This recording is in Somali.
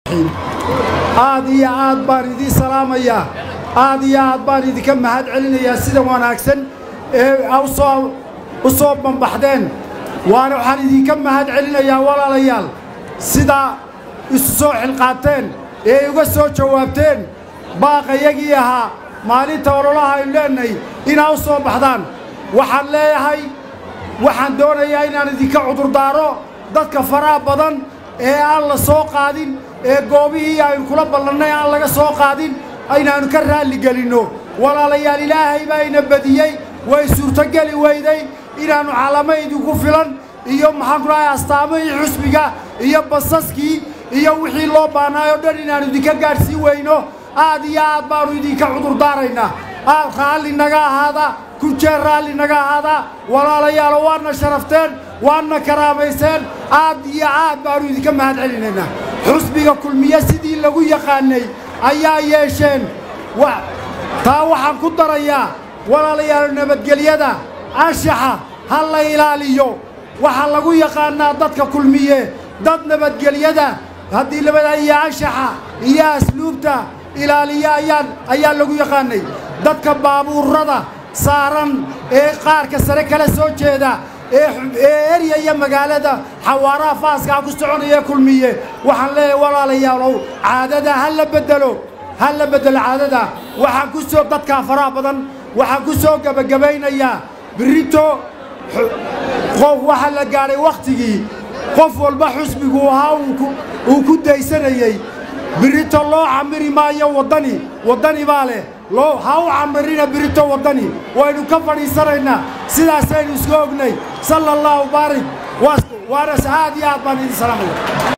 aad iyo aad baan idiin salaamayaa aad iyo aad baan idinka mahad celinayaa sida wanaagsan ee usoo u soo bambaxdeen waana waxaan idinka mahad celinayaa walaalayaal sidaa isu soo xilqaateen ee uga soo jawaabteen baaqayagii ahaa maalinta ololaha aynu leenahay inaa u soo baxdaan waxaan leeyahay waxaan doonayaa inaan idinka cudurdaaro dadka faraha badan ee aan la soo qaadin ee goobihii aynu kula ballannay aan laga soo qaadin aynaannu ka raalligelinno walaalayaal ilaahay baa ina badiyey way suurtogeli weyday inaannu calamo idinku filan iyo maxaan ku dhahay astaamihii xusbiga iyo basaskii iyo wixii loo baanaay oo dhan inaannu idinka gaadhsiin weyno aad iyo aad baannu idinka cudurdaaraynaa aad raalli naga ahaada ku jeer raalli naga ahaada walaalayaalo waadna sharafteen waadna karaamayseen aad iyo aad baannu idinka mahad celinaynaa xusbiga kulmiye sidii lagu yaqaanay ayaa yeesheen taa waxaan ku darayaa walaalayaalo nabadgelyada anshaxa ha la ilaaliyo waxaa lagu yaqaannaa dadka kulmiye dad nabadgelyada haddii labada iyo anshaxa iyo asluubta ilaaliya ayaan ayaa lagu yaqaanay dadka baabuurrada saaran ee qaarka sare kala soo jeeda ee eryaya magaalada xawaaraha faaskaa ku soconaya kulmiye waxaan leeyahay walaalayaalow caadada ha la beddelo ha la beddelo caadada waxaan ku soo dadkaa faraha badan waxaan ku soo gebagabaynayaa birito qof waxaa la gaadhay wakhtigii qof walba xusbigu ahaa uu ku daysanayey birito loo camiri maayo waddani waddani baa leh loo ha u camirina birito waddani waynu ka fadhiisanaynaa sidaasaynu isku ognay sala allahu baarik waanas aad iyo aad baan idin salaamaya